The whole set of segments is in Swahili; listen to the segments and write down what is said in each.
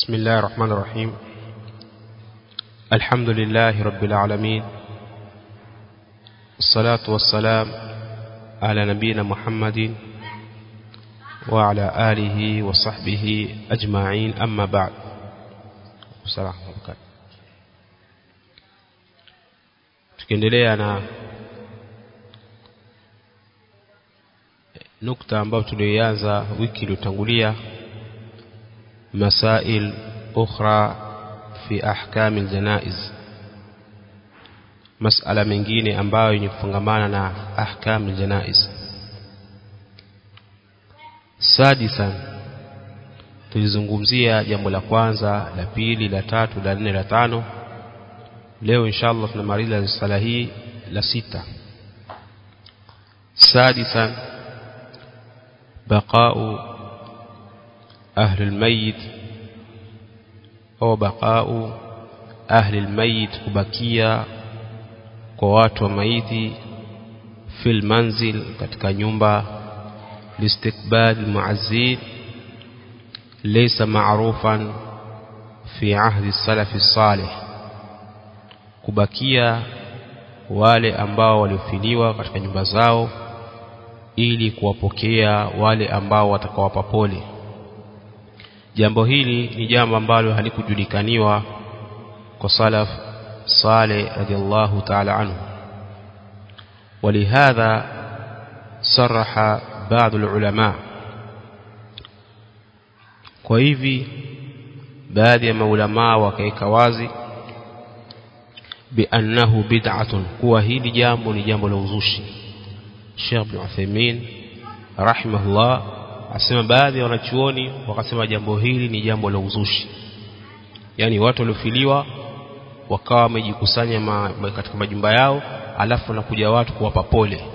بسم الله الرحمن الرحيم الحمد لله رب العالمين الصلاة والسلام على نبينا محمد وعلى آله وصحبه أجمعين أما بعد السلام عليكم tukiendelea na nukta ambayo tulianza wiki iliyotangulia masail ukhra fi ahkam aljanaiz masala mengine ambayo yenye kufungamana na ahkam aljanaiz sadisan tulizungumzia jambo la kwanza la pili la tatu la nne la tano leo inshallah tunamaliza sala hii la sita sadisan baqa'u أهل الميت أو بقاء أهل الميت kubakia kwa watu wa maiti fil manzil katika nyumba listiqbal muazzin laysa ma'rufan fi ahdi salaf salih kubakia wale ambao waliofiliwa katika nyumba zao ili kuwapokea wale ambao watakawapa pole jambo hili ni jambo ambalo halikujulikaniwa kwa salaf Saleh radhiallahu ta'ala anhu ولهذا صرح بعض العلماء kwa hivi baadhi ya maulama wakaeka wazi biannahu bid'atun kuwa hili jambo ni jambo la uzushi Sheikh Ibn Uthaymeen rahimahullah asema baadhi ya wanachuoni wakasema jambo hili ni jambo la uzushi yani watu waliofiliwa wakawa wamejikusanya ma, ma, katika majumba yao alafu wanakuja watu kuwapa pole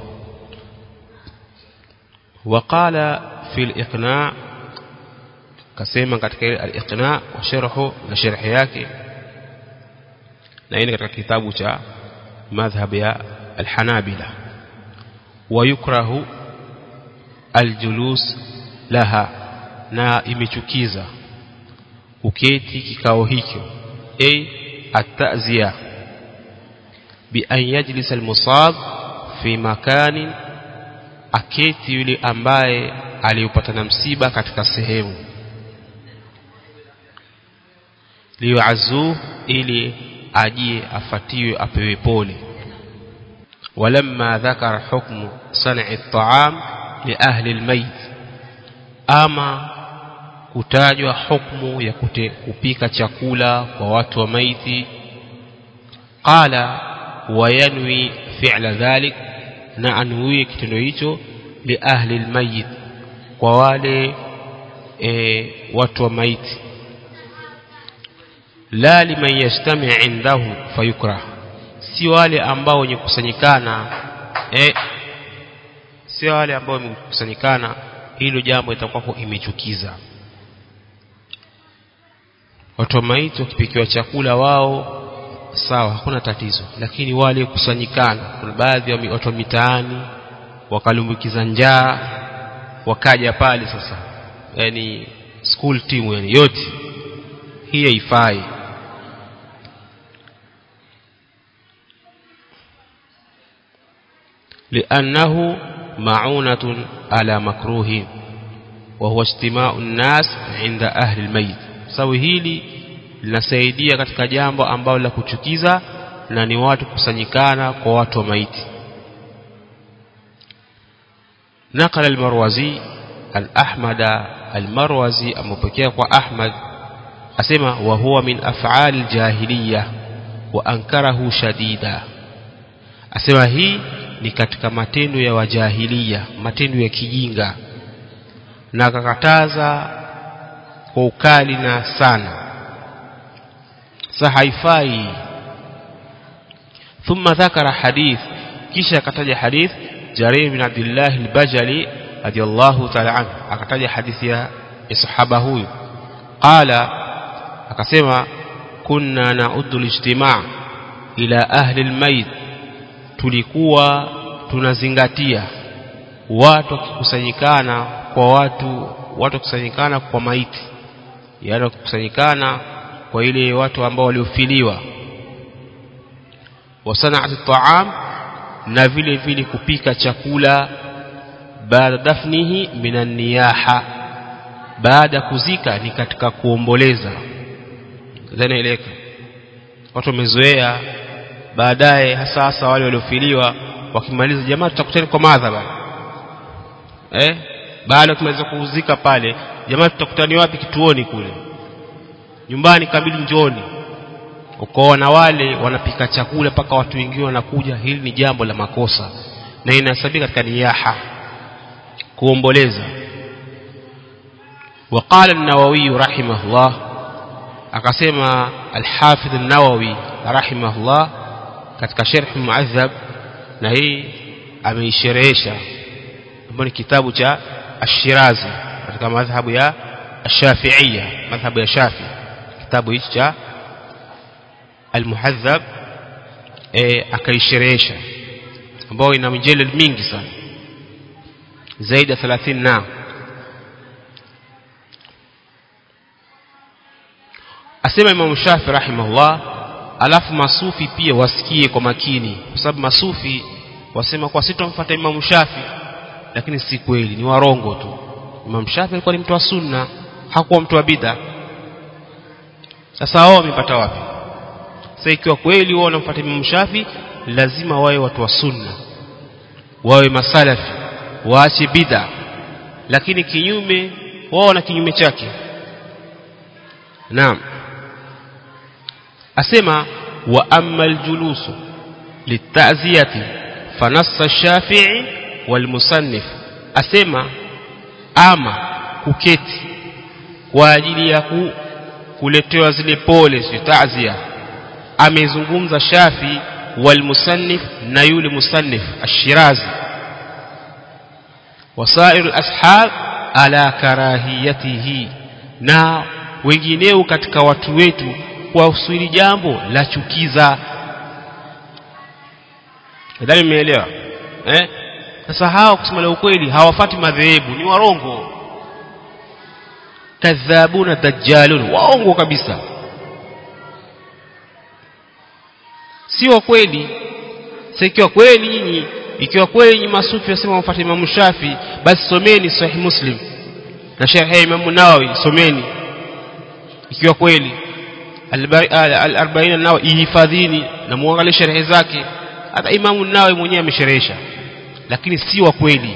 waqala fi al-iqna kasema katika al-iqna wa sharhu na sharhi yake na hii katika kitabu cha madhhab ya al-hanabila wa yukrahu al-julus laha na imechukiza uketi kikao hicho a at-ta'ziya bi an yajlisa al-musab fi makanin aketi yule ambaye aliyopata na msiba katika sehemu liyuazu ili ajie afatiwe apewe pole ولما ذكر حكم صنع الطعام لأهل الميت ama kutajwa hukumu ya kute, kupika chakula kwa watu wa maiti qala wayanwi fi'la dhalik na anuie kitendo hicho li ahli almayit kwa wale e, watu wa maiti la liman yastami indahu fayukrah si wale ambao wenye kusanyikana eh si wale ambao wamekusanyikana hilo jambo litakuwa imechukiza watu wa maiti wakipikiwa chakula wao sawa hakuna tatizo lakini wale kusanyikana kuna baadhi ya watu wa mitaani wakalumbukiza njaa wakaja pale sasa yani school team yani yote hii haifai لأنه معونة على مكروه وهو اجتماع الناس عند أهل الميت sawi hili linasaidia katika jambo ambalo la kuchukiza na ni watu kusanyikana kwa watu wa maiti نقل المروزي الأحمد المروزي أمبكيه أحمد أسمى وهو من أفعال الجاهلية وأنكره شديدا أسمى هي ni katika matendo ya wajahilia matendo ya kijinga na akakataza kwa ukali na sana sa haifai thumma dhakara hadith kisha akataja hadith Jarir bin Abdullah al-Bajali radiyallahu ta'ala anhu akataja hadithi ya sahaba huyu qala akasema kunna na'uddu al-ijtima' ila ahli al-mayt tulikuwa tunazingatia watu wakikusanyikana kwa watu watu wakikusanyikana kwa maiti yaani kukusanyikana kwa ile watu ambao waliofiliwa wa sana'at at-ta'am na vile vile kupika chakula baada dafnihi minan niyaha baada kuzika ni katika kuomboleza zanaeleka watu wamezoea baadaye hasa hasa wale waliofiliwa wakimaliza jamaa tutakutana kwa madhaba eh baada tumeweza kuzika pale jamaa tutakutani wapi kituoni kule nyumbani kabili njoni ukaona wale wanapika chakula mpaka watu wengine wanakuja hili ni jambo la makosa na inahesabika katika niyaha kuomboleza وقال النووي رحمه الله akasema al-Hafidh an-Nawawi rahimahullah katika sharh muadhab na hii ameisherehesha ambapo ni kitabu cha Ash-Shirazi katika madhhabu ya Ash-Shafi'iyya madhhabu ya Shafi kitabu hichi cha al-Muhadhab eh akaisherehesha ambao ina mijeled mingi sana zaidi ya 30 na asema Imam Shafi rahimahullah alafu masufi pia wasikie kwa makini kwa sababu masufi wasema kwa sitomfuata Imam Shafi lakini si kweli ni warongo tu Imam Shafi alikuwa ni mtu wa sunna hakuwa mtu wa bid'a sasa wao wamepata wapi sasa ikiwa kweli wao wanamfuata Imam Shafi lazima wawe watu wa sunna wawe masalafi waache bid'a lakini kinyume wao na kinyume chake naam asema wa amma aljulusu litaziyati fanassa ash-shafi'i walmusannif asema ama kuketi kwa ajili ya ku, kuletewa zile pole si ta'ziya amezungumza shafi walmusannif na yule musannif ash-shirazi wasair al-ashab ala karahiyatihi na wengineo katika watu wetu kwa usuli jambo la chukiza nadhani mmeelewa eh sasa hao kusema la ukweli hawafati madhehebu ni warongo kadhabuna dajjalun waongo kabisa sio kweli sasa ikiwa kweli nyinyi ikiwa kweli nyinyi masufi wasema wafuate Imam Shafi basi someni sahih Muslim na sharh Imam Nawawi someni ikiwa kweli al-40 nao ihifadhini na muangalie sharhi zake hata Imam Nawawi mwenyewe amesherehesha lakini si wa kweli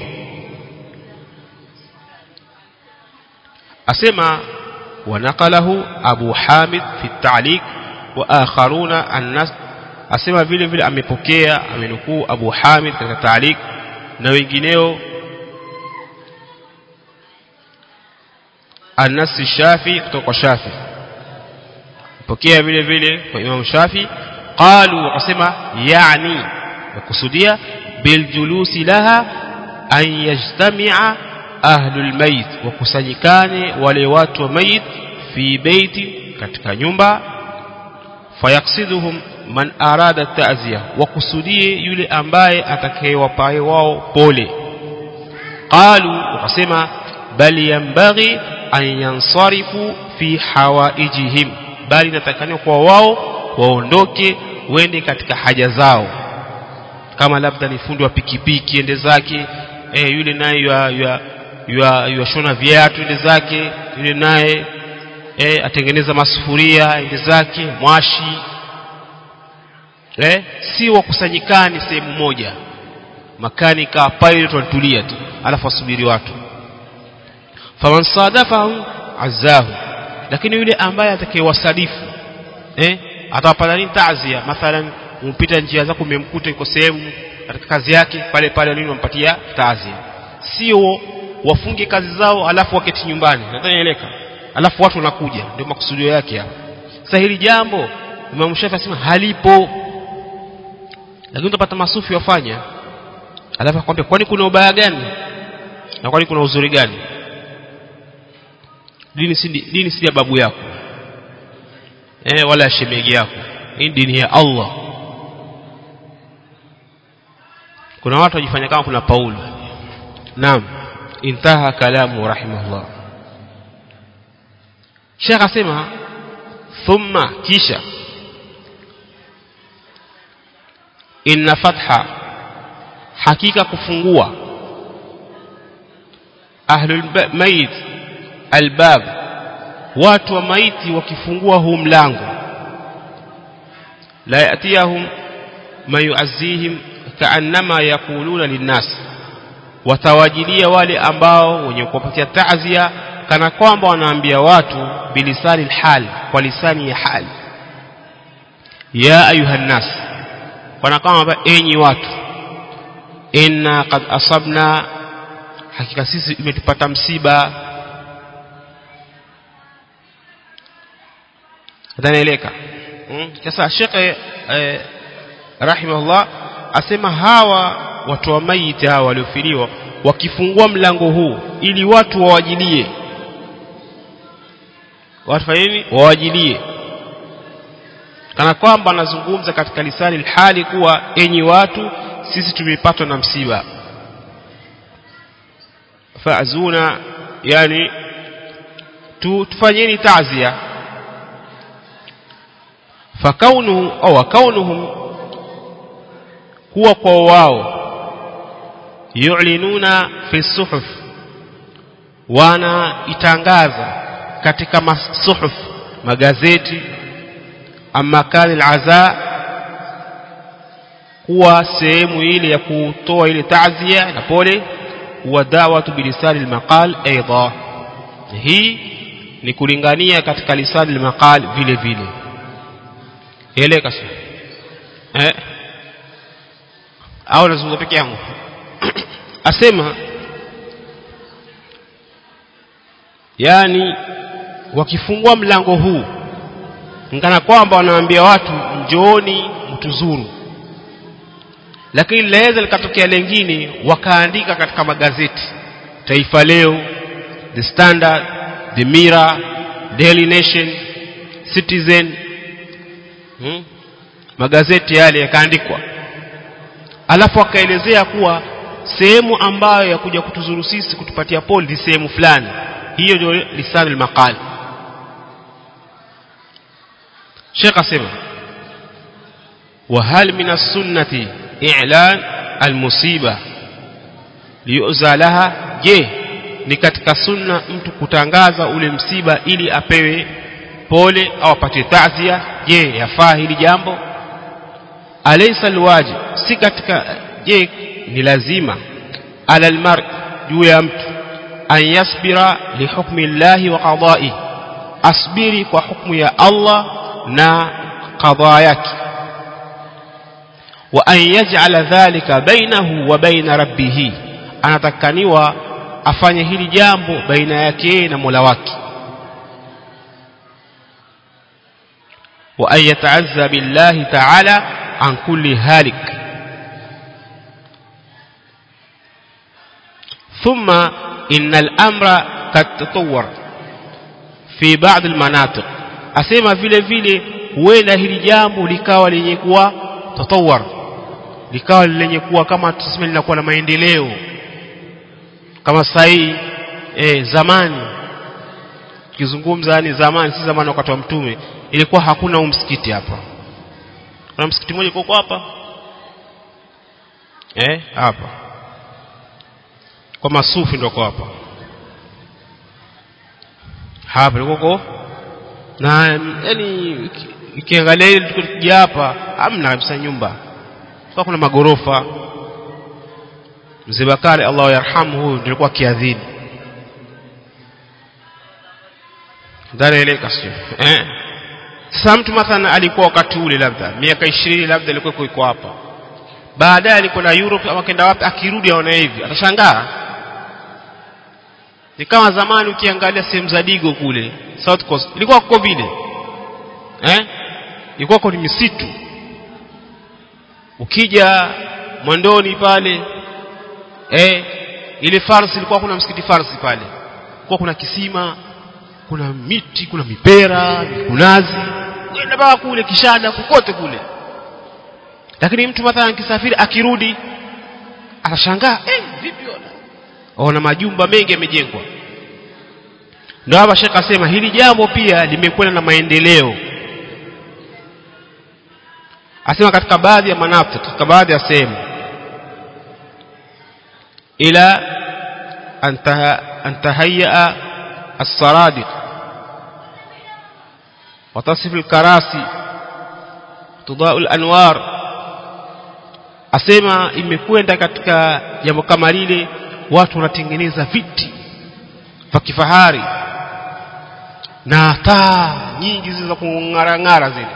asema wanaqalahu Abu Hamid fi at-ta'liq wa akharuna an-nas asema vile vile amepokea amenukuu Abu Hamid katika ta'liq na wengineo an-nas Shafi kutoka kwa Shafi pokea vile vile kwa Imam Shafi qalu wakasema yani yakusudia biljulusi laha an yajtami'a ahlul mayit wakusanyikane wale watu wa mayit fi beiti katika nyumba fayaksiduhum man arada ta'ziya wakusudie yule ambaye atakayewapa wao pole qalu wakasema bali yambaghi an yansarifu fi hawaijihim bali natakaniwa kwa wao waondoke wende katika haja zao kama labda ni fundi wa pikipiki ende zake e, yule naye yuashona viatu ende zake yule naye e, atengeneza masufuria ende zake mwashi e, si wakusanyikani sehemu moja makanika pilot walitulia tu alafu wasubiri watu faman sadafahu azahu lakini yule ambaye atakayewasadifu eh atawapata nini taazia mathalan umpita njia zako umemkuta yuko sehemu katika kazi yake pale pale nini wampatia taazia sio wafunge kazi zao alafu waketi nyumbani nadhanieleka alafu watu wanakuja ndio makusudio yake hapo sasa hili jambo Imam Shafi asema halipo lakini utapata masufi wafanya alafu akwambia kwani kuna ubaya gani na kwani kuna uzuri gani dini si dini si ya babu yako eh wala shemegi yako hii dini ya Allah kuna watu wajifanya kama kuna Paulo naam intaha kalamu rahimahullah Sheikh asema thumma kisha inna fatha hakika kufungua ahlul mayit albab watu wa maiti wakifungua huu mlango la yatiyahum ma yuazzihim kaannama yaquluna linnas watawajilia wale ambao wenye kuwapatia ta'zia kana kwamba wanaambia watu bilisani alhal kwa lisani ya hali ya ayuha nas kana kwamba enyi watu inna qad asabna hakika sisi imetupata msiba atanaeleka sasa hmm? shekhe eh, rahimahullah asema hawa watu wa maiti hawa waliofiliwa wakifungua mlango huu ili watu wawajilie watu nini wawajilie kana kwamba anazungumza katika lisani alhali kuwa enyi watu sisi tumepatwa na msiba faazuna yani tu, tufanyeni ta'zia fakaunuhu au kaunuhum kuwa kwa wao yu'linuna fi suhuf wana itangaza katika masuhuf magazeti ama kali alaza kuwa sehemu ile ya kutoa ile ta'zia na pole wa da'watu bilisani almaqal aidha hii ni kulingania katika lisani almaqal vile vile eleka sasa eh au nazungumza peke yangu asema yani wakifungua mlango huu ngana kwamba wanaambia watu njooni mtuzuru lakini laweza likatokea lengine wakaandika katika magazeti Taifa Leo The Standard The Mirror Daily Nation Citizen hmm? magazeti yale yakaandikwa alafu akaelezea kuwa sehemu ambayo ya kuja kutuzuru sisi kutupatia poli ni sehemu fulani hiyo ndio lisan al-maqal Sheikh asema wa hal min as-sunnati i'lan al-musiba liyuza laha je ni katika sunna mtu kutangaza ule msiba ili apewe pole au apate ta'zia je yafaa hili jambo alaysa alwajib si katika je ni lazima ala almar juu ya mtu an yasbira li hukmi llahi wa qada'i asbiri kwa hukmu ya Allah na qada yake wa an yaj'ala dhalika bainahu wa baina rabbih anatakaniwa afanye hili jambo baina yake na Mola wake wa an yata'azza billahi ta'ala an kulli halik ثم إن الأمر قد تطور في بعض المناطق أسمى vile vile huenda hili jambo likawa lenye kuwa tatawar likawa lenye kuwa kama tuseme linakuwa na maendeleo kama sahii eh, zamani kizungumza ni zamani si zamani wakati wa mtume ilikuwa hakuna msikiti hapa kuna msikiti mmoja uko hapa eh hapa kwa masufi ndio kwa hapa hapa liko na yani ikiangalia ile tukija hapa hamna kabisa nyumba kwa kuna magorofa mzee Bakari Allah yarhamu huyu nilikuwa kiadhini ndani ile kasio eh sasa mtu mathalan alikuwa wakati ule labda miaka 20 labda alikuwa iko hapa baadaye alikuwa na Europe ama kenda wapi akirudi aona hivi atashangaa ni kama zamani ukiangalia sehemu za Digo kule South Coast ilikuwa kwa vile eh ilikuwa kwa misitu ukija mwandoni pale eh ile farsi ilikuwa kuna msikiti farsi pale kwa kuna kisima kuna miti kuna mipera mikunazi kwenda mpaka kule kishada kokote kule lakini mtu mathalan kisafiri akirudi atashangaa eh vipi ona ona majumba mengi yamejengwa ndio hapa shekh asema hili jambo pia limekwenda na maendeleo asema katika baadhi ya manafiki katika baadhi ya sehemu ila an tahayya as-saradiq وتصف الكراسي تضاء الانوار asema imekwenda katika jambo kama lile watu wanatengeneza viti vya kifahari na taa nyingi zile za kung'arang'ara zile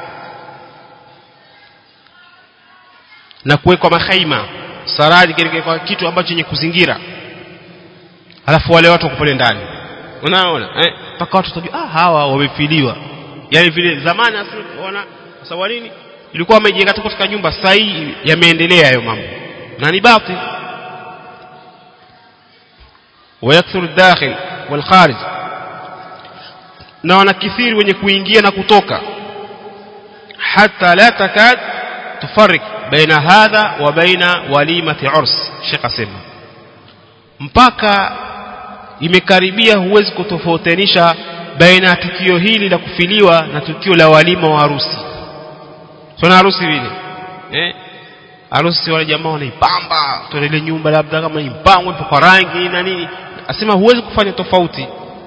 na kuwekwa mahaima saradi kwa kitu ambacho chenye kuzingira alafu wale watu wako pale ndani unaona eh mpaka watu watajua ah hawa wamefiliwa yani vile zamani wana sababu nini ilikuwa wamejenga katika nyumba sasa hii yameendelea hayo mambo na ni batil ويكثر الداخل والخارج na wanakithiri wenye kuingia na kutoka hata la takad tufarik baina hadha wa baina walimati urs Sheikh asema mpaka imekaribia huwezi kutofautisha baina ya tukio hili la kufiliwa na tukio la walima wa harusi tuna harusi vile eh harusi wale jamaa wanaipamba tunaile nyumba labda kama impangwe kwa rangi na nini asema huwezi kufanya tofauti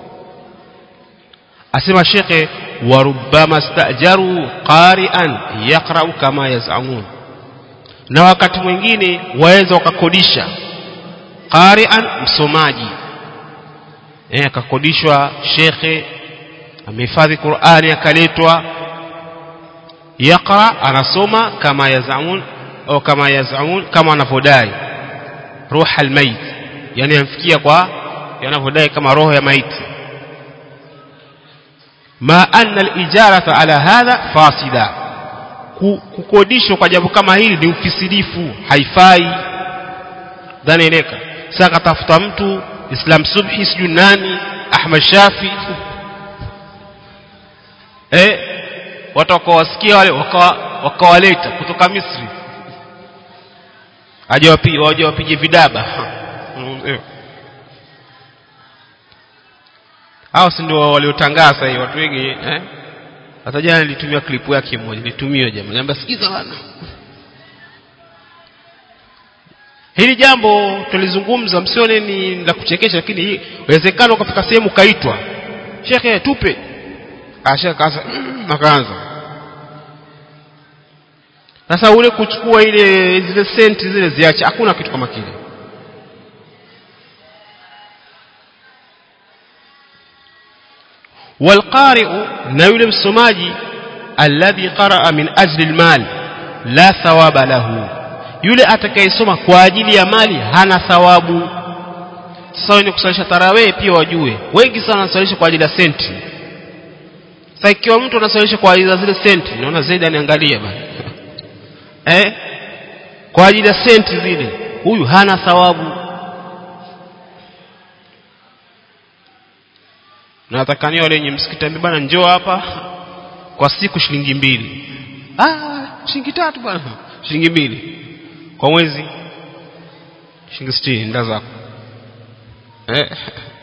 asema shekhe warubbama stajaru qari'an yaqra'u kama yaz'amun na wakati mwingine waweza wakakodisha qari'an msomaji eh akakodishwa shekhe amehifadhi Qur'ani akaletwa yaqra anasoma kama yazamun au kama yazamun kama wanavyodai ruha almayit yani amfikia kwa yanavyodai kama roho ya maiti ma anna alijarata ala hadha fasida kukodishwa kwa jambo kama hili ni ufisidifu haifai dhani eleka sasa katafuta mtu Islam Subhi sijui nani Ahmad Shafi eh watu wakawasikia wale wakawaleta kutoka Misri aje wapi waje wapige vidaba hao si ndio waliotangaza hii watu wengi eh hata jana nilitumia klipu yake moja nilitumia jamaa niambia sikiza bana hili jambo tulizungumza msione ni la kuchekesha lakini inawezekana ukafika sehemu kaitwa shekhe tupe ashaka kaanza akaanza sasa ule kuchukua ile zile senti zile ziache hakuna kitu kama kile والقارئ na yule msomaji alladhi qaraa min ajli almal la thawaba lahu yule atakayesoma kwa ajili ya mali hana thawabu sasa wenye kusalisha tarawih pia wajue wengi sana wanasalisha kwa ajili ya senti sasa ikiwa mtu anasalisha kwa ajili ya zile senti naona zaidi aniangalia bana eh kwa ajili ya senti zile huyu hana thawabu na atakania wale wenye msikiti bana njoo hapa kwa siku shilingi mbili ah shilingi tatu bwana shilingi mbili kwa mwezi shilingi 60 nda zako eh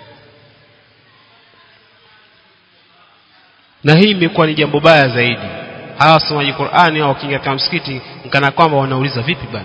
na hii imekuwa ni jambo baya zaidi hawa wasomaji Qur'ani au wakiingia katika msikiti nkana kwamba wanauliza vipi bana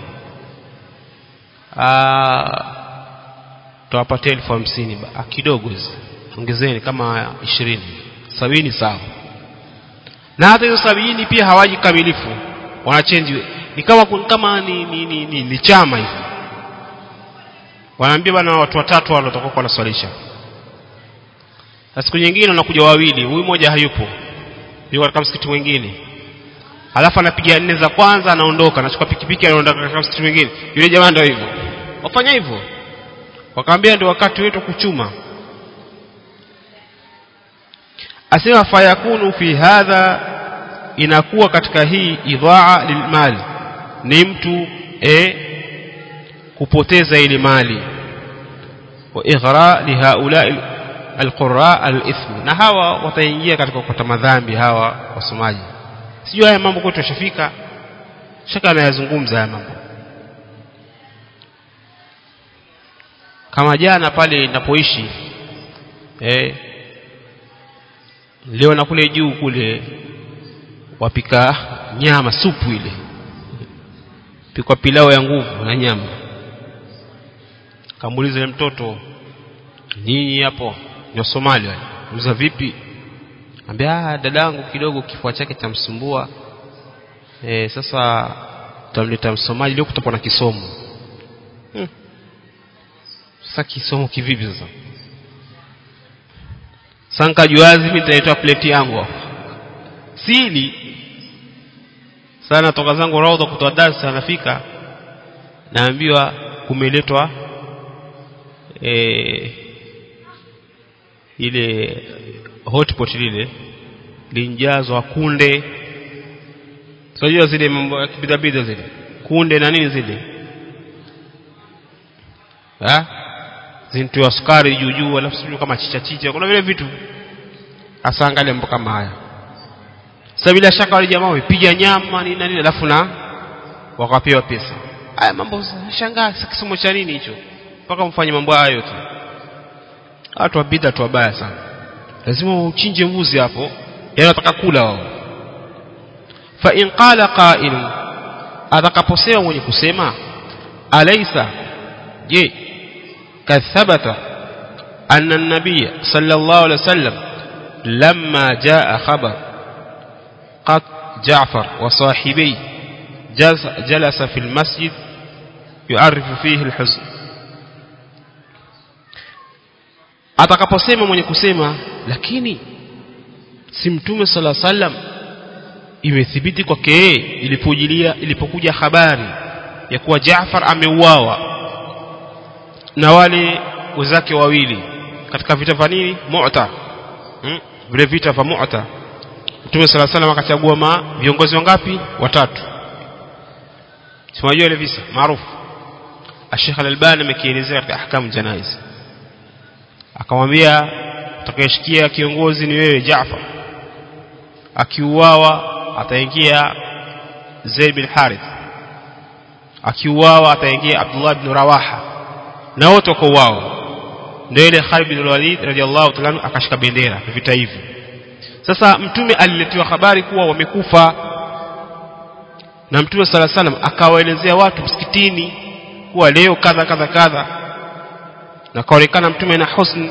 ah tuwapatie elfu hamsini kidogo hizi ongezeni kama ishirini sabini sawa na hata hizo sabini pia hawaji kamilifu wanachange ni kama kama ni, ni, ni, ni, ni chama hivi wanaambia bana watu watatu wale watakuwa wanaswalisha na siku nyingine wanakuja wawili huyu mmoja hayupo yuko katika msikiti mwingine alafu anapiga nne za kwanza anaondoka anachukua pikipiki anaondoka katika msikiti mwingine yule jamaa ndio hivyo wafanya hivyo wakaambia ndio wakati wetu kuchuma asema fayakunu fi hadha inakuwa katika hii idhaa lilmal ni mtu e kupoteza ile mali wa ighra lihaula alqurra alithm na hawa wataingia katika kupata madhambi hawa wasomaji sijui haya mambo kwetu yashafika shaka anayazungumza haya mambo kama jana pale ninapoishi eh leo na kule juu kule wapika nyama supu ile pikwa pilao ya nguvu na nyama kamuuliza yule mtoto nyinyi hapo ni wa Somalia wale uza vipi ambia dadangu kidogo kifua chake chamsumbua e, sasa tutamleta msomaji leo kutakuwa na kisomo hmm. sasa kisomo kivipi sasa sanka juazi mimi nitaitoa plate yangu hapo sili sana toka zangu raudha kutoa darasa nafika naambiwa kumeletwa e, ile hotpot lile linjazwa kunde unajua zile mambo ya kibidabida zile kunde na nini zile ha zintiwa sukari juu juu alafu sijui kama chicha chicha kuna vile vitu hasa angalia mambo kama haya sasa bila shaka wale jamaa wamepiga nyama nini na nini alafu na wakapewa pesa haya mambo shangaa kisomo cha nini hicho mpaka mfanye mambo haya yote watu wa bid'a tu wabaya sana lazima uchinje mbuzi hapo yani wataka kula wao fa in qala qa'il atakaposema mwenye kusema alaysa je kathabata anna an-nabiy sallallahu alayhi wasallam lamma jaa khabar qad Ja'far wa sahibi jalasa fi al-masjid yu'arrifu fihi al-huzn atakaposema mwenye kusema lakini si mtume sala sallam imethibiti kwake yeye ilipojilia ilipokuja habari ya kuwa Jaafar ameuawa na wale wenzake wawili katika vita vya nini Mu'ta hmm? vile vita vya Mu'ta Mtume sala sallam akachagua ma viongozi wangapi watatu tunajua ile visa maarufu Sheikh Al-Albani amekielezea katika ahkamu janaiz akamwambia utakayeshikia kiongozi ni wewe Jaafar akiuawa ataingia Zaid bin Harith akiuawa ataingia Abdullah ibn Rawaha na wote wako wao ndio ile Khalid bin Walid radhiallahu ta'ala akashika bendera vita hivi sasa mtume aliletewa habari kuwa wamekufa na mtume sala salam akawaelezea watu msikitini kuwa leo kadha kadha kadha na kaonekana mtume na husn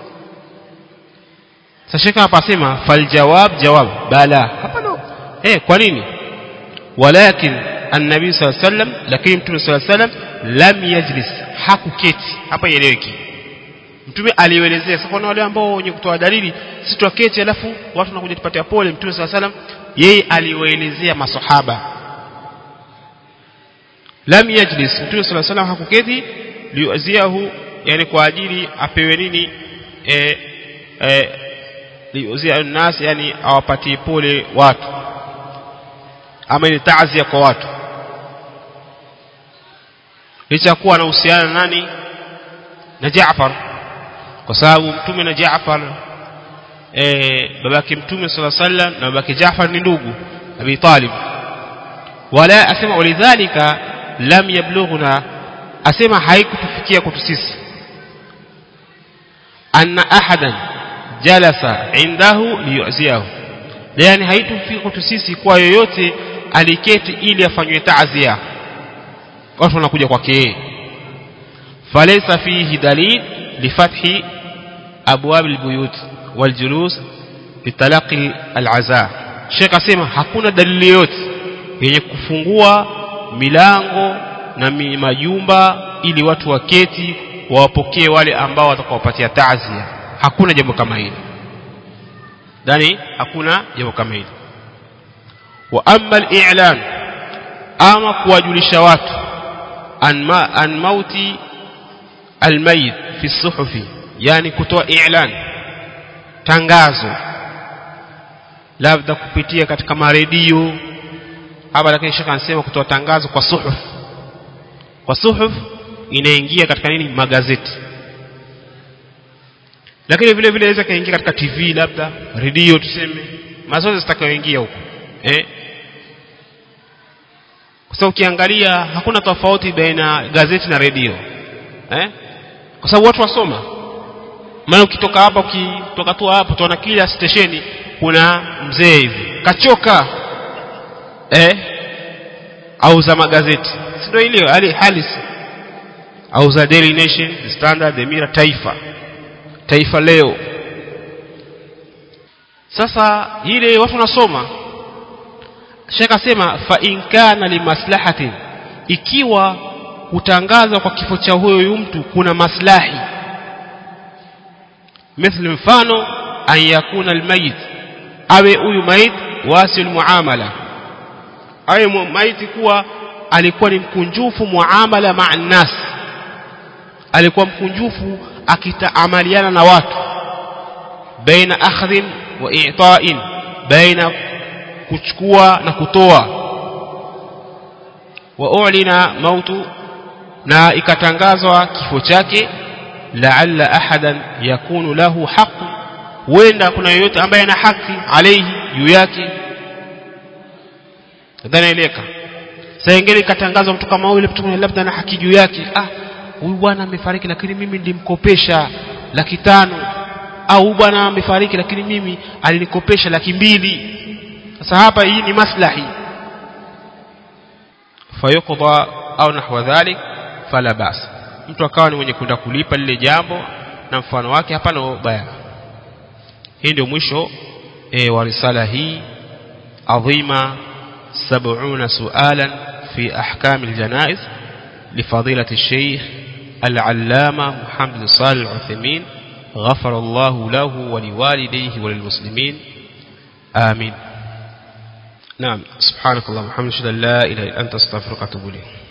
sasa shekha hapa asema fal jawab jawab bala hapana eh kwa nini walakin annabi sallallahu alaihi wasallam lakini mtume sallallahu alaihi wasallam lam yajlis hakuketi hapa ieleweki mtume alielezea sasa kuna wale ambao wenye kutoa dalili si tuketi alafu watu wanakuja tupatia pole mtume sallallahu alaihi wasallam yeye aliwaelezea masahaba lam yajlis mtume sallallahu alaihi wasallam hakuketi liuziahu yani kwa ajili apewe nini eh eh liuzia nas yani awapatie pole watu ama ni taazia kwa watu licha kuwa anahusiana nani na Jaafar kwa sababu mtume na Jaafar eh babake mtume sala sallam na babake Jaafar ni ndugu Abi Talib wala asema walidhalika lam yablughuna asema haikutufikia kwetu sisi anna ahadan jalasa indahu liyuziahu yani haitufika kwetu sisi kwa yoyote aliketi ili afanywe taazia watu wanakuja kwake yeye falaysa fihi dalil lifathi abwab albuyut waljulus litalaqi alaza Sheikh asema hakuna dalili yote yenye kufungua milango na majumba ili watu waketi wawapokee wale ambao watakaopatia taazia hakuna jambo kama hili ndani hakuna jambo kama hili wa amma al-i'lan ama kuwajulisha watu an, ma, an mauti al-mayit fi suhufi yani kutoa i'lan tangazo labda kupitia katika maredio hapa lakini shaka anasema kutoa tangazo kwa suhuf kwa suhuf inaingia katika nini magazeti lakini vile vile inaweza kaingia katika TV labda redio tuseme mazoezi zitakayoingia huko eh kwa sababu ukiangalia hakuna tofauti baina gazeti na redio eh kwa sababu watu wasoma maana ukitoka hapa ukitoka tu hapa tuona kila stesheni kuna mzee hivi kachoka eh auza magazeti si ndio ile hali halisi auza Daily Nation The Standard The Mirror Taifa Taifa leo sasa ile watu wanasoma Sheikh asema fa in kana limaslahatin ikiwa kutangazwa kwa kifo cha huyo mtu kuna maslahi mithli mfano an yakuna almayit awe huyu mayit wasi almuamala awe maiti kuwa alikuwa ni mkunjufu muamala ma'a nas alikuwa mkunjufu akitaamaliana na watu baina akhdhin wa i'ta'in baina kuchukua na kutoa wa u'lina mautu na ikatangazwa kifo chake la'alla ahadan yakunu lahu haqq huenda kuna yeyote ambaye ana haki alayhi juu yake nadhani eleka saa ingine ikatangazwa mtu kama yule mtu labda ana haki juu yake ah huyu bwana amefariki lakini mimi nilimkopesha laki tano au huyu bwana amefariki lakini mimi alinikopesha laki mbili sasa hapa hii ni maslahi fayuqda au nahwa dhalik fala bas mtu akawa ni mwenye kwenda kulipa lile jambo na mfano wake hapana ubaya hii ndio mwisho e, wa risala hii adhima 70 sualan في أحكام الجنائز لفضيلة الشيخ العلامة محمد صالح العثيمين غفر الله له ولوالديه وللمسلمين آمين نعم سبحانك اللهم وبحمدك لا إله إلا أنت استغفرك وأتوب إليك